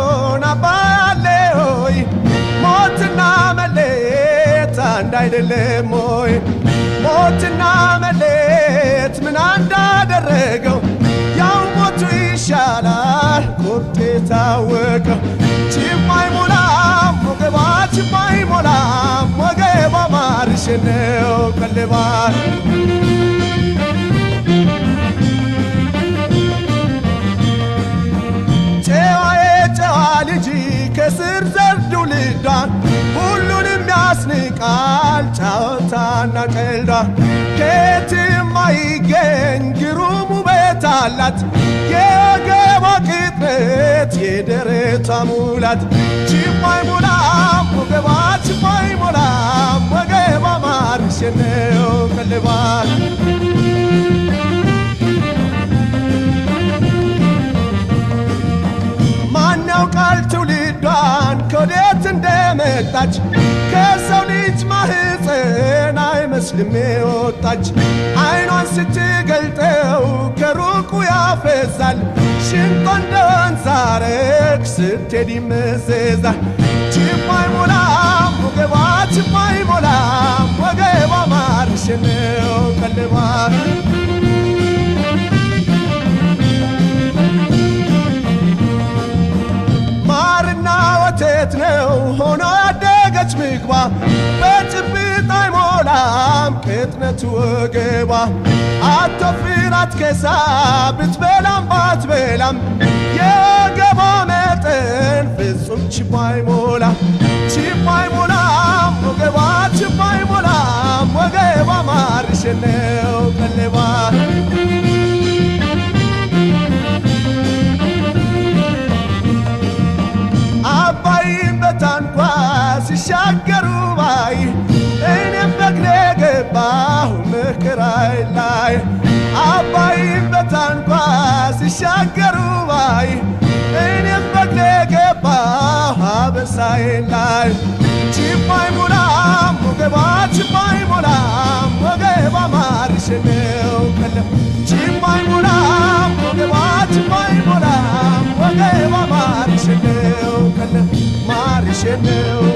ቢሆን አባያለ ሆይ ሞትና መሌት አንድ አይደለም ሆይ ሞትና መሌት ምን እንዳደረገው ያው ሞቱ ይሻላል ቁርጥ የታወቀው ችማይ ሞላም ወገባ ችማይ ሞላም ወገባ ማርሽ ነው ቀልባል ጨዋዬ ጨዋ ልጅ ከስር ዘርዱ ልዳን ሁሉንም ያስንቃል ጫወታና ቀልዷ ከየትም አይገኝ ግሩም ውበት አላት የወገቧ ቅጥነት የደረቷ ሙላት ችማይ ሞላም ወገቧ ችማይ ሞላም ወገቧ ማርሸነው ቀልባል ማን ያውቃል ትውልዷን ከወዴት እንደመጣች ከሰው ልጅ ማህፀን አይመስልም የወጣች አይኗን ስትገልጠው ከሩቁ ያፈዛል ሽንጧ እንደ ወንዝ ሐረግ ስትሄድ ይመዘዛል ችማይ ሞላም ወገቧ ችማይ ሞላም ወገቧ ማርሽ ነው ቀልቧል ማርና ወተት ነው ሆኖ ያደገች ምግቧ በጭብጥ አይሞላም ቅጥነቱ ወገቧ አትወፍር አትከሳ ብትበላም ባትበላም የወገቧ መጠን ፍጹም ችቦ አይሞላ ችቦ አይሞላም ወገቧ ችቦ አይሞላም ወገቧ ማርሽ ነው ቀለቧ አባይን በታንኳ ሲሻገሩ ባይ እኔም በእግሬ ገባሁ መከራይ ላይ አባይን በታንኳ ሲሻገሩ ባይ እኔም በእግሬ ገባሁ አበሳይ ላይ ችባይ ሞላም ወገባ ችባይ ሞላም ወገባ ማርሽ ነው ቀለም ችባይ ሞላም ወገባ ችባይ ሞላም ወገባ ማርሽ ነው ቀለም ማርሽ ነው